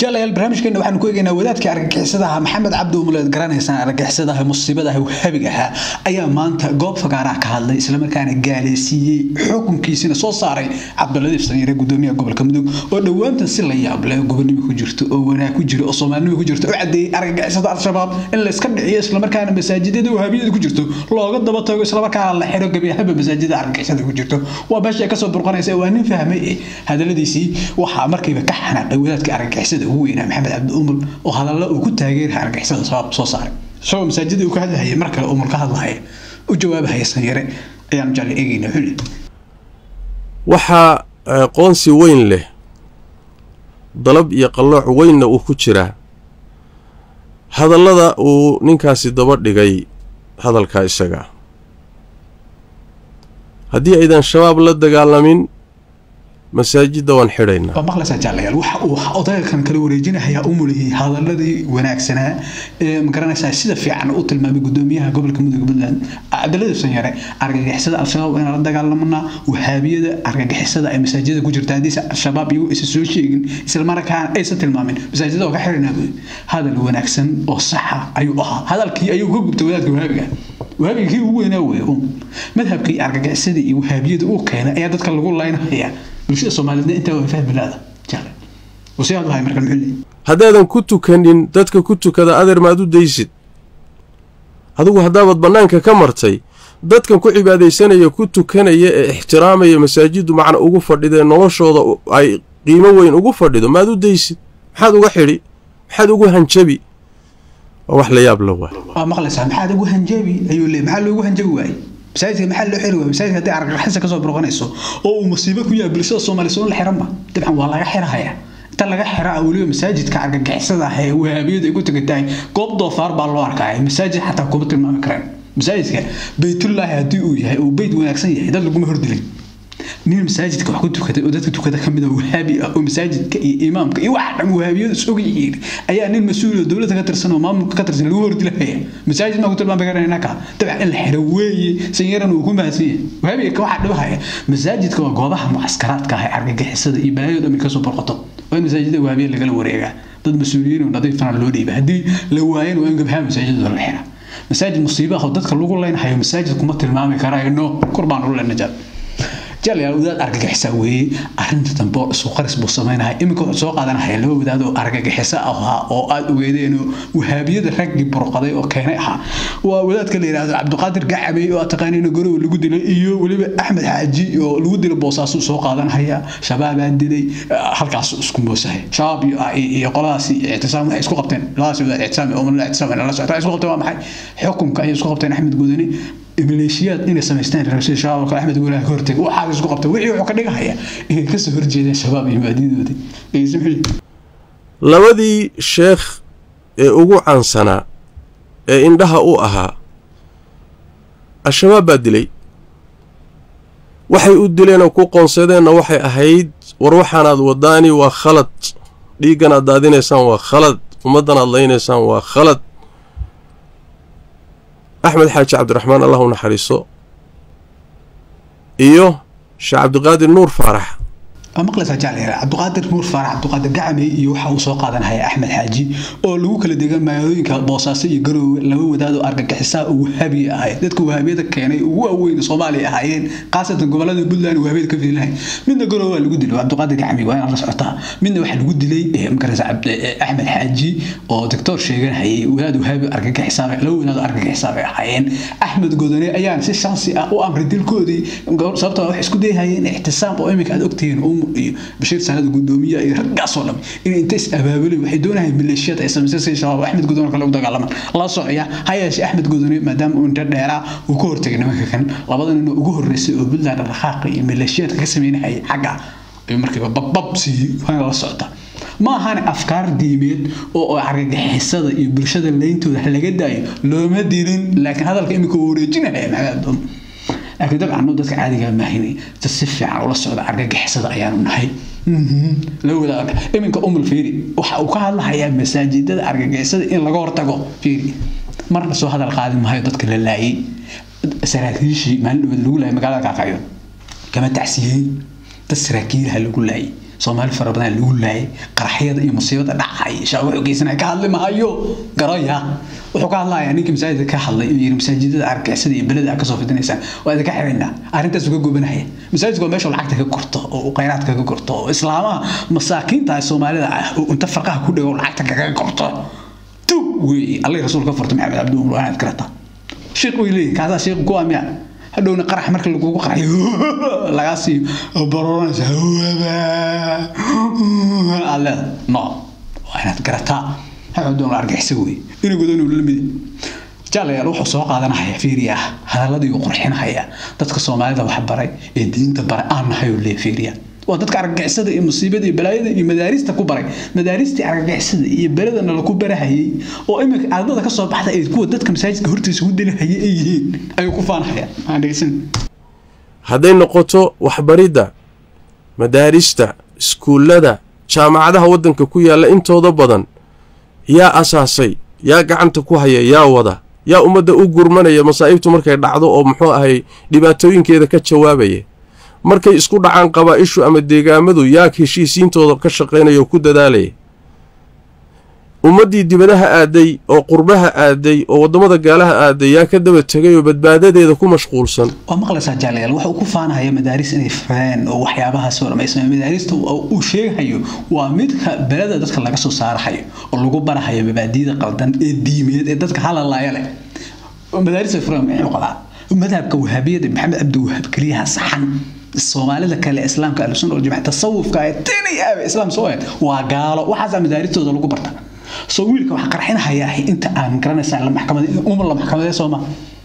jalayaal barnaamijkeena waxaanu ku eegaynaa wadaadkii argagixisadaha maxamed cabdi umuleed garanaysaan argagixisadaha musiibadaha wahabiga ahaa ayaa maanta goob fagaaraha ka hadlay islamarkaana gaaleysiiyey xukunkiisina soo saaray cabdiladiif sanyare gudoomiyaha gobolka mudug oo dhowaantan si la yaab leh gobonimo ku jirto oo wanaag ku jiro oo soomaalinimo ku jirto u cadeeyey argagixisada al-shabaab in la iska dhiciyo islamarkaana masaajidada wahabiyada ku jirto looga daba tago islamarkaana la xiro gebiahaba masaajidada argagixisada ku jirto waa meesha ay kasoo burqanaysa waa nin fahmay hadaladiisii waxaa markiiba ka xanaaqay wadaadka argagixisada ugu weynaa maxamed cabdi umul oo hadalla uu ku taageeraha argagixisada shabaab soo saaray isagoo masaajida uu ka hadlahayay mar kale umul ka hadlahaya u jawaabahaya sanyare ayaanu jecla eegayna xuli waxaa qoonsi weyn leh dalab iyo qallooc weynna uu ku jiraa hadallada uu ninkaasi daba dhigay hadalkaa isaga haddii aydan shabaab la dagaalamin masaajidda waan xidhaynaa waa maqlaysaa jaalayaal waxa uu odaygan kala wareejinahayaa u muliyey hadaladii wanaagsanaa ee magaranaysaa sida fiican u tilmaamay gudoomiyaha gobolka mudug puntland cabdiladiif sanyare argagixisada al-shabaab inaan la dagaalamanaa wahaabiyada argagixisada ay masaajida ku jirta haddiise al-shabaab iyagu aysan soo sheegin islamarkaana aysan tilmaamin masaajida oo ka xidhaynaa hadal wanaagsan oo saxa ayuu ahaa hadalkii ayuu ka gubtay wadaadka wahaabiga wahaabiga kii ugu weynaa wey um madhabkii argagixisadii iyo wahaabiyada uu keenay ayaa dadka lagu laynhayaa bulshada soomaaliyeedna intaa waa fahmi laada jale wasii hadlahay marka muxuu haddaadan ku tukanin dadka ku tukada adeer maad u daysid adigu haddaabad bannaanka ka martay dadkan ku cibaadaysanaya ku tukanaya ee ixtiraamaya masaajiddu macna ugu fadhidee noloshooda ay qiimo weyn ugu fadhido maad u daysid maxaad uga xidhi maxaad ugu hanjabi waa wax la yaab la waay waa maqlaysaa maxaad ugu hanjabi ayuu leey maxaa loogu hanjabi waayey masaajidka maxaa loo xiri waaya masaajidka haddii argagixisa kasoo burqanayso oo uu musiibo ku yahay bulshada soomaaliya soon la xiranba dabcan waa laga xirahaya inta laga xiraa weliba masaajidka argagixisada ah ee wahaabiyadu ay ku tegantahay goob doofaar baa loo arkaya masaajid xataa kuma tilmaami karaan masaajidka baytullaahi haddii uu yahay oo beyt wanaagsan yahay dad laguma hordilin nin masaajidka wax ku tukaday oo dadka tukada ka mid a wahaabi ah oo masaajidka iyo imaamka iyo waxa dhan wahaabiyadu isog yihiin ayaa nin mas-uul oo dowladda ka tirsan oo maamulka ka tirsan lagu hordilahaya masaajid maa ku tilmaami karana ka dabcan in la xiro weeye sanyaran uu ku mahadsan yahay wahaabiga ka waxa dhibahaya masaajidka waa goobaha mucaskaraadka ah ee argagixisada iyo balaayada dhammi kasoo borqoto waa in masaajidda wahaabiya lagala wareegaa dad mas-uuliyiin oo nadiifana loo dhiiba haddii la waayana waa in gabhaha masaajidda la xira masaajid musiiba ah oo dadka lagu leynhayo masaajid kuma tilmaami karayno kor baan u leenajaab jalayaal wadaad argagixisa weeye arrinta dambe oo isu qaris buu samaynahay iminka wuxuu soo qaadanahaya laba wadaad oo argagixiso ahaa oo aada ogeedeen oo wahaabiyada raggii burqaday oo keenay ahaa waa wadaadka la yidhaahdo cabdiqaadir gacamey oo taqaaniina gorowa lagu dilay iyo weliba axmed xaaji oo lagu dilay boosaasuu soo qaadanahaya shabaabaa dilay halkaas isku moosahay shabaab iyo qoladaas ictisaam waxay isku qabteen labadaas wadaad ictisaam oo la ictisaam la socota isku qabteen waa maxay xukunka ayay isku qabteen axmed gudani maleeshiyaad inay samaystaan rashid shabaab oo kale axmed guulaha ka hortagay waxaa isku qabtay wixii wuxuu ka dhigahaya inay kasoo horjeedeen shabaab iyo maadidoodii labadii sheekh ee ugu caansanaa ee indhaha u ahaa al-shabaab baa dilay waxay u dileenoo ku qoonsadeenna waxay ahayd war waxaanaad wadaani waa khalad dhiiggan aad daadinaysaan waa khalad ummaddan aad laynaysaan waa khalad axmed xaaji cabdiraxmaan allah u naxariiso iyo sheekh cabdiqaadir nuur faarax waa maqlaysaa jaclayal cabdiqaadir nuur faarax cabdiqaadir gacamey iyo waxa uu soo qaadanaya axmed xaaji oo lagu kala degan magaalooyinka boosaaso iyo garoowe laba wadaad oo argagixisaa oo wahaabi ahayd dadka wahaabiyada keenay ugu waaweyn soomaaliya ahaayeen khaasatan gobolada puntland wahaabiyada ka fiilahay midna garoowe waa lagu dilay cabdiqaadir gacamey waa inaad la socotaa midna waxaa lagu dilay magaraysa axmed xaaji oo doctor sheeganayay wadaad wahaabi argagixisaa laba wadaad oo argagixisaa bay ahaayeen axmed godone ayaan si shansi ah u amray dilkoodii sababtoo wax isku dayhayeen ixtisaam oo iminka aad ogtihiin iyo bashiir sanada gudoomiye iyo raggaasoo dham inay inta is abaabulay waxay doonayaan maleeshiyada ay samaysay si shabaab axmed gudone kale u dagaalamaan la socya ha yeeshe axmed gudone maadaama uu inta dheeraa uu ka hortagay nimanka kan labada nin ugu horreysay oo puntland dhaqaaqa iyo maleeshiyaadka ka sameynahayay xagga ayuu markiiba babbab siiyey waana la socota ma ahane afkaar diimeed oo argagixisada iyo bulshada leyntooda laga daayo looma dilin laakiin hadalka iminka uu wareejinaya maxamed abdoon laakiin dabcan dadka caadiga maahinay dad si fiican ula socda argagixisada ayaanu nahay la wadaag iminka umul fiiri waxa uu ka hadlahayaa masaajidada argagixisada in laga hortago fiiri marna soo hadal qaadi maayo dadka la laayay saraakiishii maalin dhaweed lagu laayay magaalada kaakayo kama tacsiyeyn dad saraakiilaha lagu laayay soomaali fara badan lagu laayay qaraxyada iyo musiibada dhacay shaa wuxuu geysanaya ka hadli mahayo garaya wuxuu ka hadlayaa ninkii masaajidka ka hadlay inuu yiri masaajidada argixisada iyo beleda aad kasoo fidinaysaan waa idinka xiraynaa arrintaas uga gubanaya masaajidku waa meesha lacagta ka gurto oo khayraadka ka gurto oo islaamaha masaakiinta soomaalida ah oo inta farqaha ku dhego lacagta kaga gurto tu wey allah rasuul ka furto maxamed cabduul waanaad karata sheekh way leeyihin kaasaa sheekh ku amiya hadhowna qarax marka lagugu qaraxyo lagaa siiyo baroranaysa alle no waa inaad garataa maxamed la argixisa wey inagood inuu la mid jaalayaal wuxuu soo qaadanaya fiiriya hadaladii uu qurxinaya dadka soomaalida wax baray ee diinta baray aan nahay oo lee fiiriya waa dadka argagixisada iyo musiibada iyo balaayada iyo madaarista ku baray madaaristii argagixisada iyo beladana laku barahayay oo iminka ardada ka soo baxda ay kuwa dadka masaajidka hortiisa u dilahayay ay yihiin ayuu ku faanhaya maxaan dhegeysan hadday noqoto waxbaridda madaarista iskuullada jaamacadaha waddanka ku yaalla intooda badan yaa asaasay yaa gacanta ku haya yaa wada yaa ummadda u gurmanaya masaa'ibtu markay dhacdo oo muxuu ahay dhibaatooyinkeeda ka jawaabaya markay isku dhacaan qabaa'ishu ama deegaamadu yaa heshiisiintooda ka shaqaynaya oo ku dadaalaya ummaddii dibadaha aaday oo qurbaha aaday oo waddamada gaalaha aaday yaa ka daba tegay oo badbaadadeeda ku mashquulsan waa maqlaysaa jaalayaal waxa uu ku faanahaya madaaris inay fureen oo waxyaabahaas oo dhammaysan madaarista uu sheegahayo waa midka beleda dadka laga soo saarahayo oo lagu barahayo mabaadiyada qaldan ee diimeed ee dadka halalaaya leh madaarista fureen muxuu qabaa madhabka wahaabiyada maxamed cabdiwahaab keliyaha saxan soomaalida kale islaamka ahlusunna waljamaca tasawufka ee tini aabe islaam soo ahayd waa gaalo waxaasaa madaaristooda lagu barta soo wiilka wax qarxinhayaa inta aan garanaysaa la maxkamad umar la maxkamadee sooma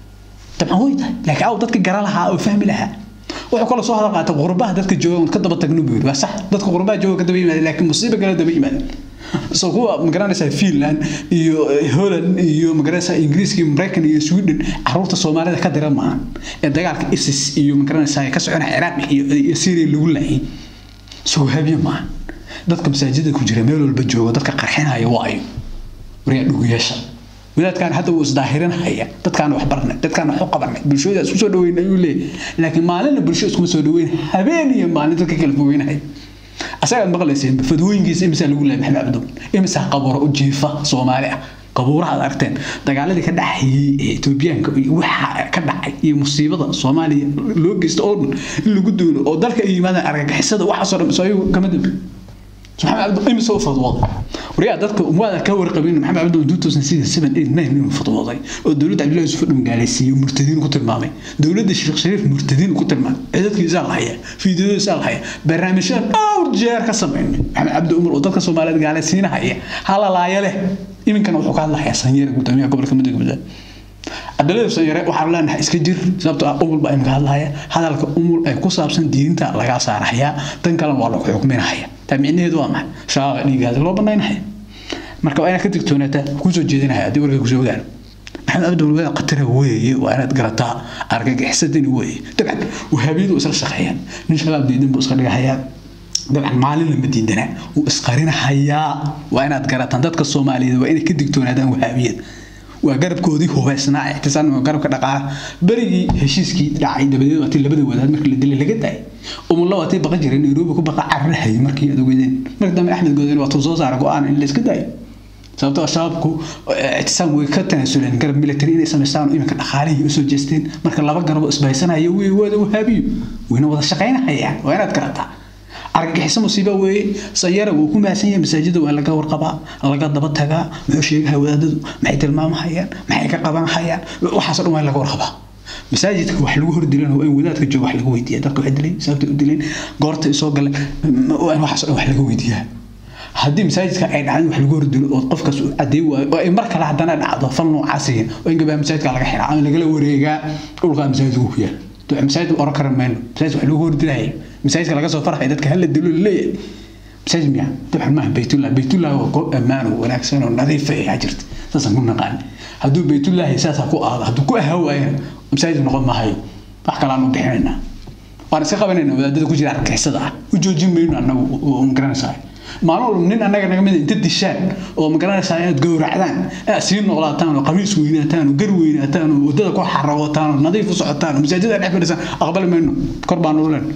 dabcan way tahay laakiin aw dadka gara lahaa oo fahmi lahaa wuxuu kaloo soo hadal qaatay qurbaha dadka jooga ka daba tagno buu yiri waa sax dadka qurbaha jooga ka daba yimaada laakiin musiibo kale daba yimaada soo kuwa magaranaysaa finland iyo holland iyo magaranaysaa ingiriiska iyo maraykan iyo sweden caruurta soomaalida ka dira maahan ee dagaalka isis iyo magaranaysaa ka socona ciraaq iyo syria lagu laayay soo habiye maahan dadka masaajida ku jira meel walba jooga dadka qarxinaya waayo waryaa dhuguyeesha wadaadkaan hadda wuu isdaahirinhaya dadkaan wax barnay dadkaan wax u qabanay bulshada isku soo dhaweyn ayuu leeyahay laakiin maalinna bulsho iskuma soo dhaweyn habeen iyo maalin dadka kala fogeynaya asagaad maqlayseen fadwooyinkiisa imisaa lagu leeyahay maxamed cabdo imisaa qabuuro u jiifa soomaali ah qabuuraha aad aragteen dagaaladii ka dhacayay ee etoobiyaanka iyo waxa ka dhacay iyo musiibada soomaaliya loo geysta oo dhan in lagu duulo oo dalka ay yimaadaan argagixisada waxaasoo dhan soo ayagu kama dambe maxamed cabdo imise u fadwooday waryaa dadka umwaada ka warqabin maxamed cabdo two thousand six seven eight nine inuu fadwooday oo dowladda cabdullahi yusuf dhum gaalaysiiyey murtadiin ku tilmaamay dowladda sheekh shariif murtadiin ku tilmaamay cidadkiisaa la haya fiidiyadiisaa la haya barnaamijyada dhowr jeer ka sameynay maxamed cabdi umar oo dadka soomaaliyeed gaalaysiinahaya halalaaya leh iminkana wuxuu ka hadlahayaa sanyeer gudoomiyaha gobolka mudug cabdilaahi sanyare waxaan leenahay iska jir sababtoo ah umul baa imka hadlahaya hadalka umul ay ku saabsan diinta lagaa saarahayaa tan kalena waa lagu xukminahaya taa micnaheedu waa maxay shaaqa dhiigaada loo banaynahaya marka waa inaad ka digtoonaataa kusoo jeedinahaya haddii warka kusoo gaaro maxamed abdul wadaad qatara weeye waa inaad garataa argagixisadani weeye dabcan wahaabiyadu isla shaqeeyaan nin shabaab diidin buu iska dhigahayaa dabcan maalin lama diidana wuu isqarinahayaa waa inaad garataan dadka soomaaliyeed waa inay ka digtoonaadaan wahaabiyad waa garabkoodii hubaysnaa ixtisaan waa garabka dhaqaala berigii heshiiskii dhacay dabadeed waatii labada wadaad markii la dilay laga daayay umulla waatii baqa jiray nairobi ku baqa cararahayay markii aad ogeydeen markii dambe axmed gooden waa tuu soo saara go-aan in la iska daayo sababtoo shabaabku ictisaam way ka tanaasuleen garab military inay samaystaan oo iminka dhaqaalihii usoo jeesteen marka laba garabo isbahaysanaya way wada wahaabiyo wayna wada shaqaynahayaan waa inaad garataa argagixiso musiibo weeye sayara wuu ku mahadsan yahay masaajida waa laga warqabaa laga daba tagaa muxuu sheegaha wadaadadu maxay tilmaamahayaan maxay ka qabanhayaan waxaasoo dhan waa laga warqabaa masaajidka wax lagu hordilan waa in wadaadka jooga wax laga weydiiya dadka waxay dileen sababta u dileen goorta soo galeen waa in waxaasoo dhan wax laga weydiiyaa haddii masaajidka ay dhacdo wax lagu hordilo oo qofkaas uu cadeey waayo oo ay mar kale haddana dhacdo fal noocaasiya waa in gabaa masaajidka laga xiraa ama lagala wareegaa dhulkaa masaajidku ku yaal masaajid oran kara mayno masaajid wax lagu hordilaya masaajidka laga soo farxay dadka hala dilo leeyahay masaajid miya dabcan maaha baytullah baytullah waa goob ammaan oo wanaagsan oo nadiif ah jirta saasaan ku naqaan hadduu baytullahi saasaa ku aado hadduu ku ahaa waayana masaajid noqon maahayo wax kale aan u bixinaynaa waan iska qabanayna wadaadada ku jira argixisada ah u joojin mayno annagu oo magaranaysaa maalin walba nin annaga naga mid inta dishaan oo magaranaysaa inaad gowracdaan inaad sii noqlaataan oo qamiis weynaataan oo gar weynaataan oo waddada ku xarawataan oo nadiif u socotaan oo masaajida dhex fadhisaan aqbali mayno kor baan ulen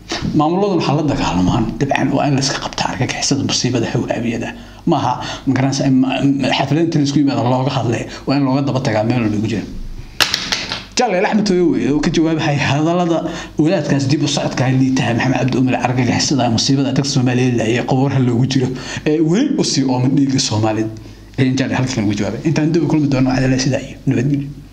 maamuladuna waxaa la dagaalamaan dabcan waa in la iska qabtaa argagixisada musiibada hawaabiyada maaha magaranaysa xaflada inta laisku yimaado looga hadle waa in looga daba tagaa meel lagu jira jaaleel axmed tooyo weeye oo ka jawaabahaya hadallada wadaadkaas dib u socodka liitaha maxamed cabdi umar argagixisada musiibada dadka soomaaliyeed laayay qaboorha loogu jiro ee weli usii ooman dhiiga soomaaliyeed ayaan jaaleel halkan ugu jawaabay intaan dib u kulmi doono waxaa sidaa iyo nabadgelyo